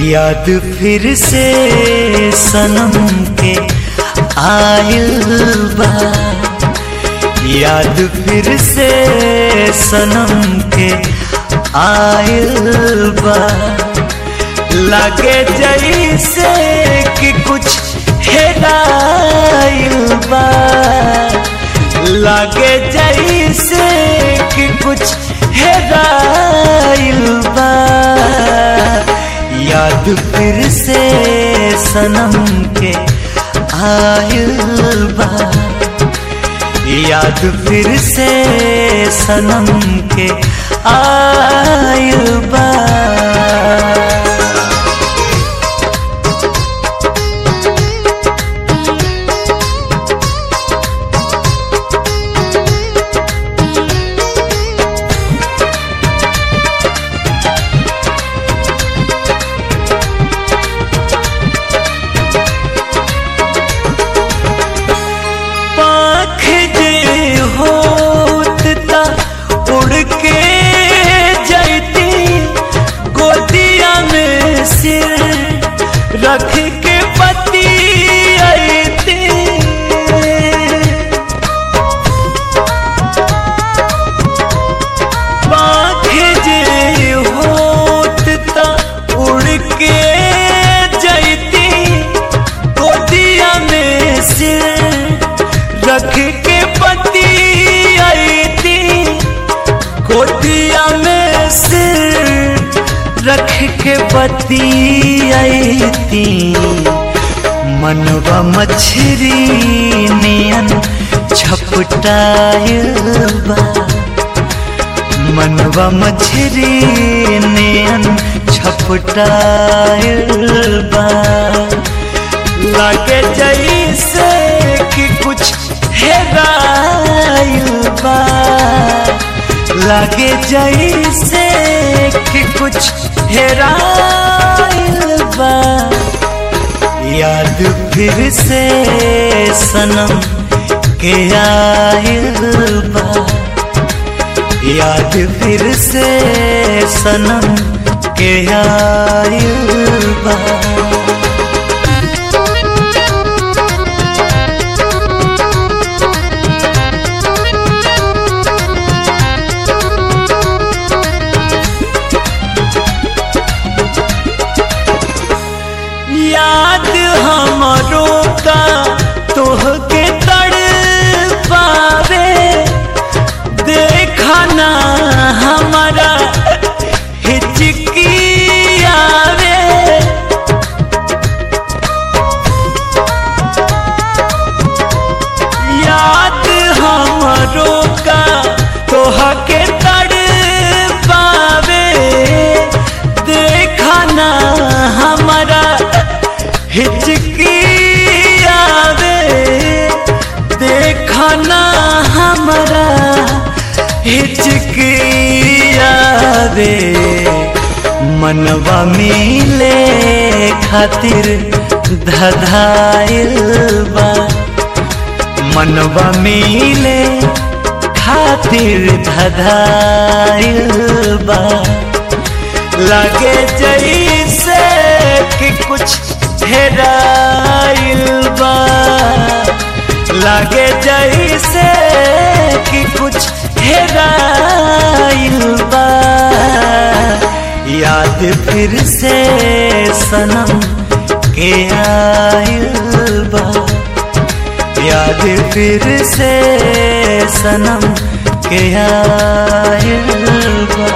याद फिर से सनम के आयल बा याद फिर से सनम के आयल बा लगे जैसे कि कुछ हेराइल बा लगे जैसे कि कुछ हेराइल बा याद फिर से सनम के आयल बा याद फिर से सनम के आयल बा पाख जे होत ता उड़ के जैती गोदिया में सिर रख के पति आईती पाख जे होत ता उड़ के जैती गोदिया में सिर रख के पति आईती गोदिया में सिर रख के पति आईती मनवा मछरी नियन छपटायल बा मनवा मछरी नियन छपटायल बा लगे जैसे कि कुछ हेराइल बा लगे जैसे कि कुछ हेराइल बा याद फिर से सनम के आयल बा याद फिर से सनम के आयल बा याद हमरो का तोहके तड़ पावे देखा ना हमारा हिचकी आवे याद हमरो का तोहके तड़ पावे देखा ना हमारा हिचकी आवे देखा ना हमारा हिचकी आवे मनवा मिले खातिर धधाइल बा मनवा मिले खातिर धधाइल बा लगे जैसे कि कुछ हेराइल बा लगे जैसे कि कुछ हेराइल बा याद फिर से सनम के आइल बा याद फिर से सनम के आइल बा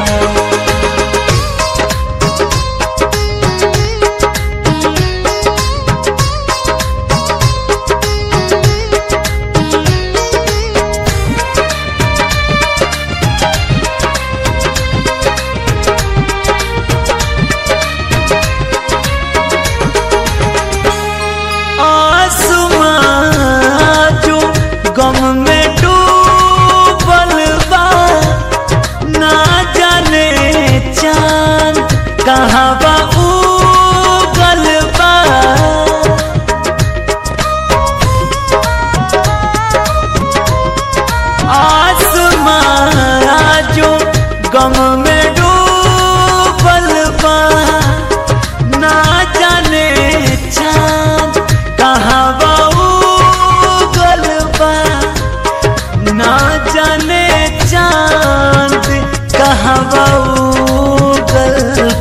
आसमां जो गम में डूबल बा ना जाने चांद कहाँ बा उगल बा आसमां जो गम में डूबल बा ना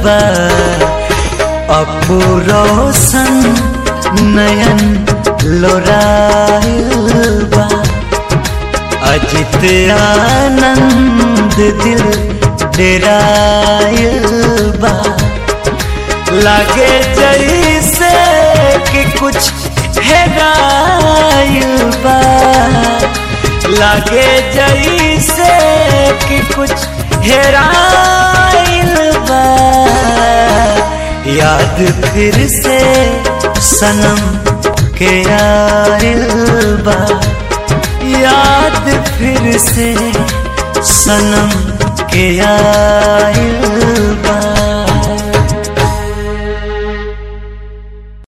बा अपू रोशन नयन लोराइल बा अजित आनंद दिल डेराइल बा लागे जैसे कि कुछ हेराइल बा लागे जैसे कि कुछ हेराइल बा याद फिर से सनम के आइल बा याद फिर से सनम के आइल बा